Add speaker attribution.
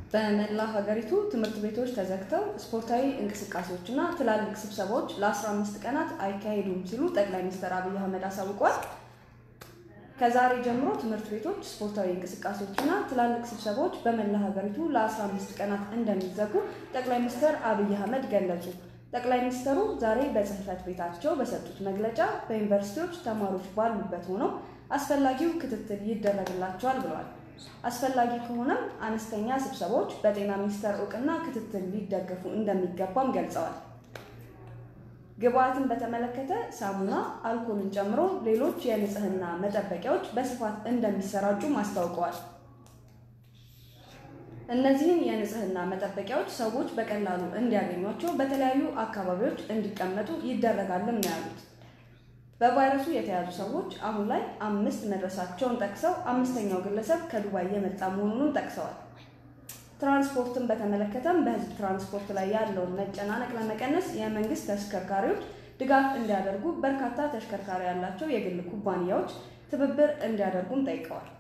Speaker 1: በመላ ሀገሪቱ ትምህርት ቤቶች ተዘግተው ስፖርታዊ እንቅስቃሴዎችና ትላልቅ ስብሰባዎች ለ15 ቀናት አይካሄዱም ሲሉ ጠቅላይ ሚኒስትር አብይ አህመድ አሳውቀዋል። ከዛሬ ጀምሮ ትምህርት ቤቶች ስፖርታዊ እንቅስቃሴዎችና ትላልቅ ስብሰባዎች በመላ ሀገሪቱ ለ15 ቀናት እንደሚዘጉ ጠቅላይ ሚኒስትር አብይ አህመድ ገለጹ። ጠቅላይ ሚኒስትሩ ዛሬ በጽህፈት ቤታቸው በሰጡት መግለጫ በዩኒቨርሲቲዎች ተማሪዎች ባሉበት ሆነው አስፈላጊው ክትትል ይደረግላቸዋል ብለዋል። አስፈላጊ ከሆነም አነስተኛ ስብሰባዎች በጤና ሚኒስቴር እውቅና ክትትል ሊደገፉ እንደሚገባም ገልጸዋል። ግብአትን በተመለከተ ሳሙና፣ አልኮልን ጨምሮ ሌሎች የንጽህና መጠበቂያዎች በስፋት እንደሚሰራጩም አስታውቀዋል። እነዚህን የንጽህና መጠበቂያዎች ሰዎች በቀላሉ እንዲያገኟቸው በተለያዩ አካባቢዎች እንዲቀመጡ ይደረጋልም ነው ያሉት። በቫይረሱ የተያዙ ሰዎች አሁን ላይ አምስት መድረሳቸውን ጠቅሰው አምስተኛው ግለሰብ ከዱባይ የመጣ መሆኑንም ጠቅሰዋል። ትራንስፖርትን በተመለከተም በህዝብ ትራንስፖርት ላይ ያለውን መጨናነቅ ለመቀነስ የመንግስት ተሽከርካሪዎች ድጋፍ እንዲያደርጉ በርካታ ተሽከርካሪ ያላቸው የግል ኩባንያዎች ትብብር እንዲያደርጉም ጠይቀዋል።